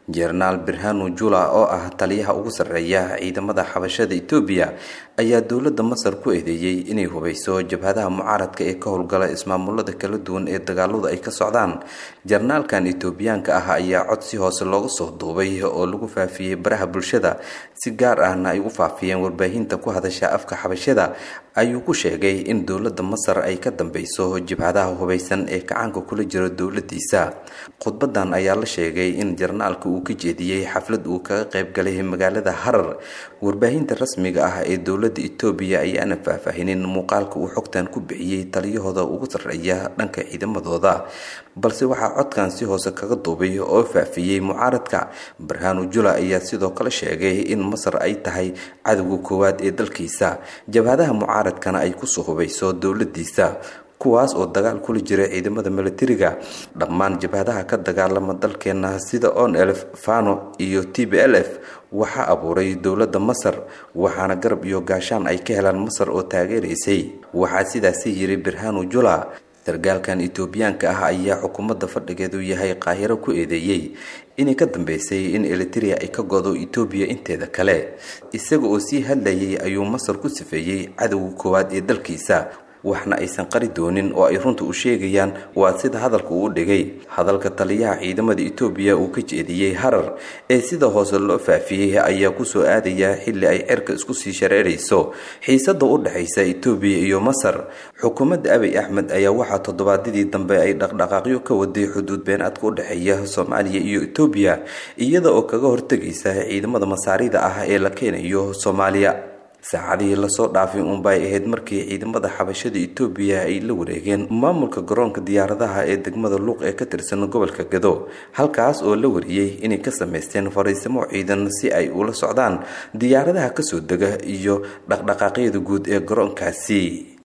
jenaraal birhanu jula oo ah taliyaha ugu sarreeya ciidamada xabashada etoobiya ayaa dowladda masar ku eedeeyey inay hubeyso jabhadaha mucaaradka ee ka howlgala ismaamulada kala duwan ee dagaaladu ay ka socdaan jenaraalkan etoobiyaanka ah ayaa cod si hoose looga soo duubay oo lagu faafiyey baraha bulshada si gaar ahna ay u faafiyeen warbaahinta ku hadasha afka xabashada ayuu ku sheegay in dowladda masar ay ka dambeyso jabhadaha hubeysan ee kacaanka kula jiro dowladiisa khudbadan ayaa la sheegay in jenaraalka uu ka jeediyey xaflad uu kaga qayb galay magaalada harar warbaahinta rasmiga ah ee dowladda etoobiya ayaana faahfaahinin muuqaalka uu xogtan ku bixiyey taliyahooda ugu sarreeya dhanka ciidamadooda balse waxaa codkan si hoose kaga duubay oo faafiyey mucaaradka barhanu jula ayaa sidoo kale sheegay in masar ay tahay cadowga koowaad ee dalkiisa jabhadaha mucaaradkana ay kusoo hubeyso dowladiisa kuwaas oo dagaal kula jira ciidamada milatariga dhammaan jabhadaha ka dagaalama dalkeena sida on elf fano iyo t b l f waxaa abuuray dowladda masar waxaana garab iyo gaashaan ay ka helaan masar oo taageeraysay waxaa sidaasi yiri birhanu jula sargaalkan etoobiyaanka ah ayaa xukuumadda fadhigeedu yahay qaahiro ku eedeeyey inay ka dambeysay in eliteria ay ka godo etoobiya inteeda kale isaga oo sii hadlayay ayuu masar ku sifeeyey cadowga koowaad ee dalkiisa waxna aysan qari doonin oo ay runta u sheegayaan waa sida hadalka uu dhigay hadalka taliyaha ciidamada etoobiya uu ka jeediyey harar ee sida hoose loo faafiyey ayaa kusoo aadaya xilli ay cerka isku sii shareerayso xiisada u dhexaysa etoobiya iyo masar xukuumadda abiy axmed ayaa waxaa toddobaadyadii dambe ay dhaqdhaqaaqyo ka waday xuduud beenaadka u dhexeeya soomaaliya iyo etoobiya iyada oo kaga hortegaysa ciidamada masaarida ah ee la keenayo soomaaliya saacadihii lasoo dhaafay uunbay ahayd markii ciidamada xabashada etoobiya ay la wareegeen maamulka garoonka diyaaradaha ee degmada luuq ee ka tirsan gobolka gado halkaas oo la wariyey inay ka sameysteen fariisimo ciidan si ay ula socdaan diyaaradaha kasoo dega iyo dhaqdhaqaaqyada guud ee garoonkaasi